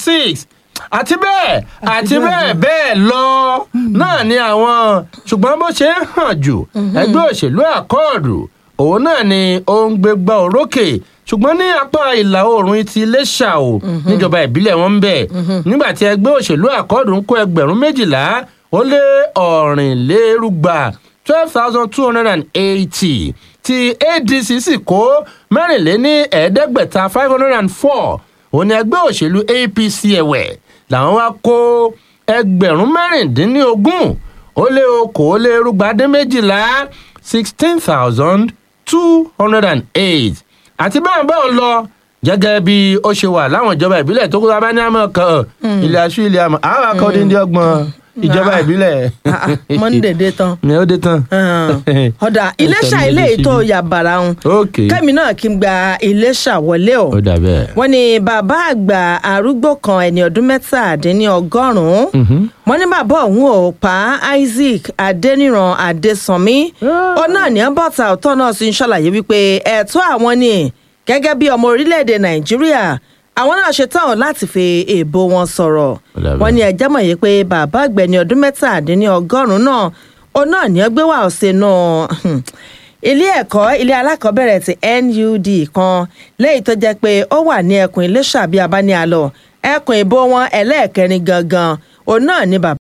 six àti bẹ́ẹ̀ àti bẹ́ẹ̀ bẹ́ẹ̀ lọ náà ni àwọn ṣùgbọ́n bó ṣe ń hàn jù ẹgbẹ́ òṣèlú àkọọ̀dù òun náà ni ó ń gbégbá orókè ṣùgbọ́n ní apá ìlà oòrùn ti iléṣà o níjọba ìbílẹ̀ wọn ń bẹ̀ nígbà tí ẹgbẹ́ òṣèlú àkọọ̀dù ń kó ẹgbẹ̀rún méjìlá ó lé ọ̀rìnlérúgba twelve thousand two hundred and eighty ti adc sì kó mẹ́rìnléní ẹ̀ẹ́dẹ́gbẹ̀ta five hundred and four òun ni ẹgbẹ́ òṣèlú apc ẹ̀wẹ̀ làwọn wá kó ẹgbẹ̀rún mẹ́rìndínlógún ó lé okòólérúgbadín méjìlá sixteen thousand two hundred and eight àti bẹ́ẹ̀ bẹ́ẹ̀ lọ gẹ́gẹ́ bí ó ṣe wà láwọn ìjọba ìbílẹ̀ tó kó tó bá ní àmọ́ kan ilé aṣú ilé àmọ́ àwọn akọ́dé ní ọgbọ̀n ìjọba ìbílẹ̀. monday dé tán ni ó dé tán. ọ̀dà iléṣà ilé ètò yàbàrà ń ok kẹ́mi náà kí n gba iléṣà wọlé o ó dà bẹ́ẹ̀. wọ́n ní bàbá àgbà arúgbó kan ẹni ọdún mẹ́tàdínlọ́gọ́rùn-ún wọ́n ní bàbá òun ò pa isaac adẹniran adésànmí ó náà ní bọ́tà ọ̀tọ̀ náà sì ń ṣàlàyé wípé ẹ̀tọ́ àwọn ni gẹ́gẹ́ bí ọmọ orílẹ̀-èdè nàìjíríà àwọn náà ṣe tán láti fi èèbò wọn sọ̀rọ̀ Ọ̀dà bẹ́ẹ̀. wọ́n ní ẹjẹ́ mọ̀ yìí pé bàbá àgbẹ̀ni ọdún mẹ́tàdínlọ́gọ́rùn-ún náà ó náà ní ọgbẹ́ wà ọ̀sẹ̀ náà ilé ẹ̀kọ́ ilé alákọ̀ọ́bẹ̀rẹ̀ ti nud kan léyìí tó jẹ́ pé ó wà ní ẹkùn iléṣà bí abánialọ ẹkùn ìbò wọn ẹlẹ́ẹ̀kẹrin gangan òun náà ní bàbá